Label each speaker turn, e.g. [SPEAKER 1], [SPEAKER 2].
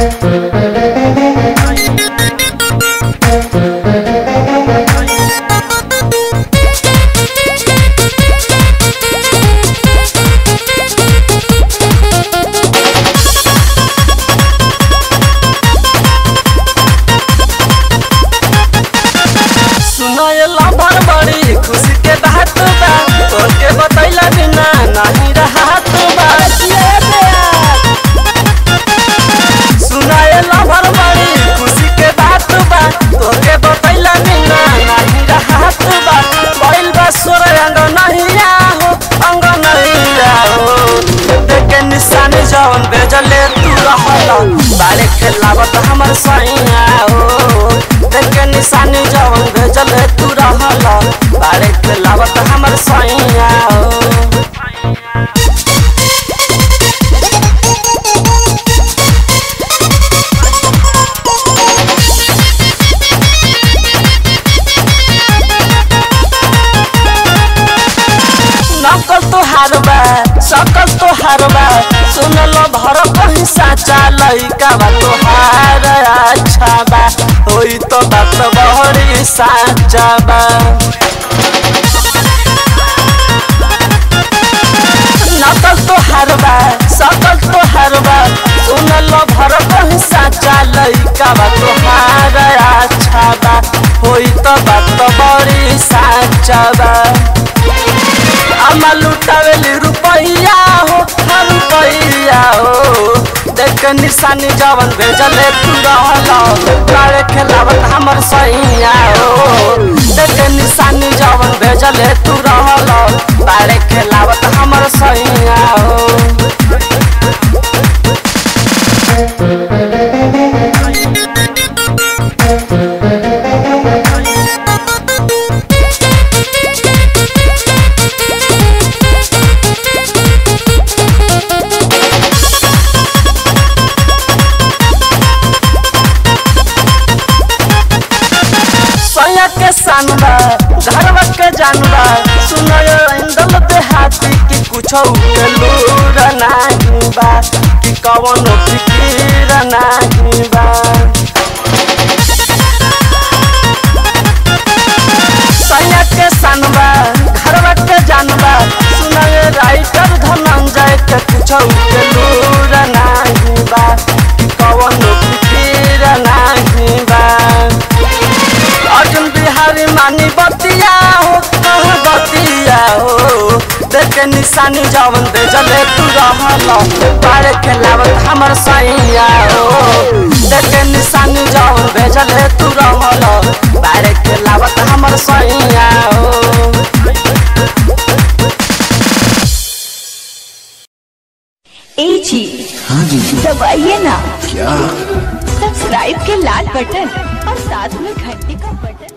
[SPEAKER 1] सुनयला भर बड़ी खुशी के बात बा तोके बतैला बिना नहीं रहत बा सुनयला भर बड़ी खुशी के बात बा तोके बतैला बिना नहीं रहत बा बैल बा सोर अंग नहीं हो अंग नहीं हो देखे निशानी जवन बेजले तू रहल बारे खेलावत हमर सैया हो देखे निशानी जवन भेजले तू रहल बारे खेलावत हमर सैया हो नकल तो हारबा सकल तो हारबा सुनल भर कहीं साचा लइका बा तो हार अच्छा बा होई तो बात बहरी साचा बा नकल तो हारबा सकल तो हारबा सुनल भर कहीं साचा लइका बा तो हार अच्छा बा होई तो बात बड़ी साचा बा अम्मा लुटावेली रुपैया हो हर रुपैया हो देख निशानी जवन भेजले तू रहल काले खेलावत हमर सैया हो देख निशानी जवन भेजले तू रहल बारे खेलावत हमर सैया हो सैया के सानबा घरवा के जानबा सुनय इंदल देहाती कि कुछ के लूर नाही बा कि कवन फिकीर नाही बा सैया के सानबा घरवा के जानबा सुनय राइटर धनंजय के कुछ के लूर नाही बा कि कवन फिकीर नाही बा अर्जुन बिहारी मानी बतिया हो कह बतिया हो देखे निशानी जवन बेजले तू रहल बारे खेलावत हमर सैया हो देखे निशानी जवन बेजले तू रहल बारे खेलावत हमर सैया हो
[SPEAKER 2] ए जी
[SPEAKER 3] हाँ जी
[SPEAKER 2] दबाइए ना
[SPEAKER 3] क्या
[SPEAKER 2] सब्सक्राइब के लाल बटन और साथ में घंटी का बटन